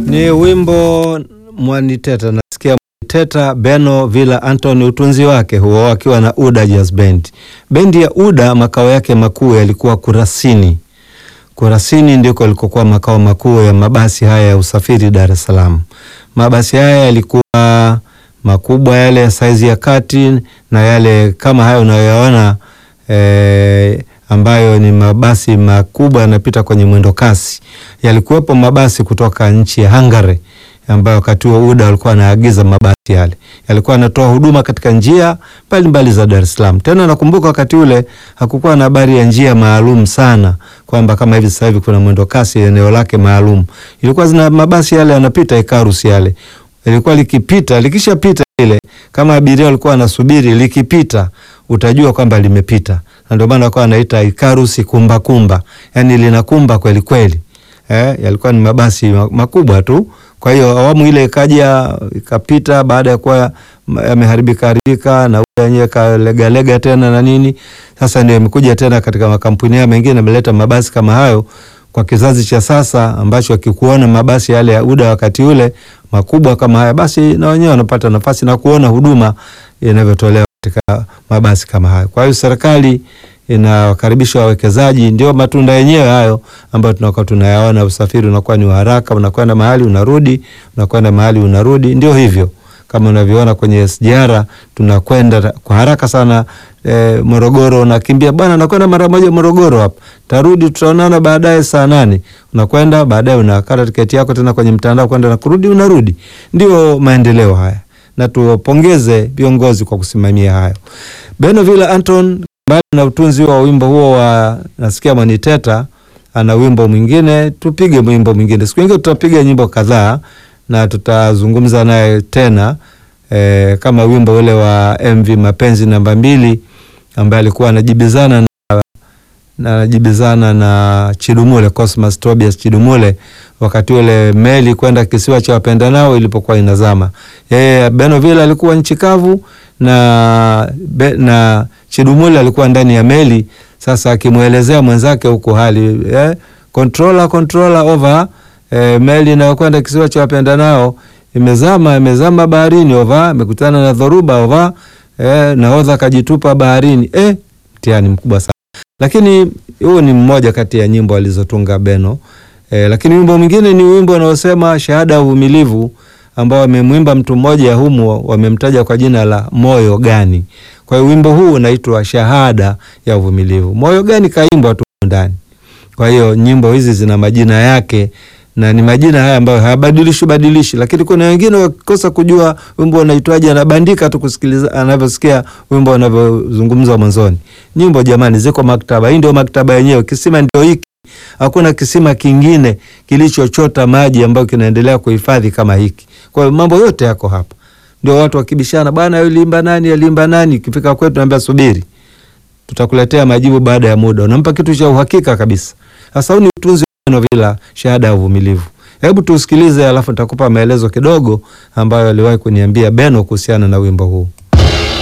Ni wimbo Mwaniteta, nasikia Mwaniteta Beno Villa Anthony, utunzi wake huo akiwa na Uda Jazz Band. Bendi ya Uda makao yake makuu yalikuwa Kurasini. Kurasini ndiko yalikokuwa makao makuu ya mabasi haya ya usafiri Dar es Salaam. Mabasi haya yalikuwa makubwa, yale ya saizi ya kati na yale kama hayo unayoyaona eh, ambayo ni mabasi makubwa yanapita kwenye mwendo kasi. Yalikuwepo mabasi kutoka nchi ya Hungary ambayo wakati huo UDA walikuwa wanaagiza mabasi yale, yalikuwa yanatoa huduma katika njia mbalimbali za Dar es Salaam. Tena nakumbuka wakati ule hakukuwa na habari ya njia maalum sana, kwamba kama hivi sasa hivi kuna mwendo kasi eneo lake maalum. Ilikuwa zina mabasi yale yanapita Ikarus yale, ilikuwa likipita, likishapita ile, kama abiria walikuwa wanasubiri, likipita utajua kwamba limepita, na ndio maana wakawa wanaita Ikarus kumba kumba, yani linakumba kweli kweli. Eh, yalikuwa ni mabasi makubwa tu. Kwa hiyo awamu ile ikaja ikapita, baada ya kuwa yameharibika haribika na yenyewe kalegalega tena na nini, sasa ndio imekuja tena katika makampuni haya mengine ameleta mabasi kama hayo kwa kizazi cha sasa ambacho akikuona mabasi yale ya UDA wakati ule makubwa kama haya, basi na wenyewe wanapata nafasi na kuona huduma inavyotolewa katika mabasi kama hayo. Kwa hiyo serikali inawakaribisha wawekezaji, ndio matunda yenyewe hayo ambayo tunakuwa tunayaona. Usafiri unakuwa ni wa haraka, unakwenda mahali unarudi, unakwenda mahali unarudi. Ndio hivyo kama unavyoona kwenye SGR, tunakwenda kwa haraka sana. E, Morogoro unakimbia bwana, nakwenda mara moja Morogoro hapa, tarudi tutaonana baadaye saa nane. Unakwenda baadaye unakata tiketi yako tena kwenye mtandao kwenda na kurudi, unarudi. Ndio maendeleo haya, na tuwapongeze viongozi kwa kusimamia hayo. Beno Villa Anton mbali na utunzi wa wimbo huo wa nasikia Mwaniteta, ana wimbo mwingine. Tupige wimbo mwingine siku nyingine, tutapiga nyimbo kadhaa na tutazungumza naye tena e, kama wimbo ule wa MV Mapenzi namba mbili ambaye alikuwa anajibizana na anajibizana na Chidumule Cosmas Tobias Chidumule wakati ule meli kwenda kisiwa cha wapendanao ilipokuwa inazama. Yeye Beno Villa alikuwa nchi kavu na, be, na Chidumule alikuwa ndani ya meli. Sasa akimwelezea mwenzake huko hali eh, controller controller over eh, meli inayokwenda kisiwa cha wapendanao imezama, imezama baharini over, imekutana na dhoruba over, eh, nahodha akajitupa baharini. Eh, mtihani mkubwa sana, lakini huu ni mmoja kati ya nyimbo alizotunga Beno. Eh, lakini wimbo mwingine ni wimbo unaosema shahada ya uvumilivu ambao wamemwimba mtu mmoja humu, wamemtaja kwa jina la moyo gani. Kwa hiyo wimbo huu unaitwa shahada ya uvumilivu. Moyo gani kaimbwa tu ndani. Kwa hiyo nyimbo hizi zina majina yake na ni majina haya ambayo hayabadilishi badilishi, lakini kuna wengine wakikosa kujua wimbo unaitwaje, anabandika tu kusikiliza anavyosikia wimbo unavyozungumzwa mwanzoni. Nyimbo jamani, ziko maktaba. Hii ndio maktaba yenyewe, kisima ndio hiki. Hakuna kisima kingine kilichochota maji ambayo kinaendelea kuhifadhi kama hiki. Kwa hiyo mambo yote yako hapa. Ndio watu wakibishana, bwana aliimba nani, aliimba nani? Ikifika kwetu naambia subiri, tutakuletea majibu baada ya muda. Unampa kitu cha uhakika kabisa. Sasa huu ni utunzi wa Villa, shahada ya uvumilivu. Hebu tusikilize, alafu nitakupa maelezo kidogo ambayo aliwahi kuniambia Beno kuhusiana na wimbo huu.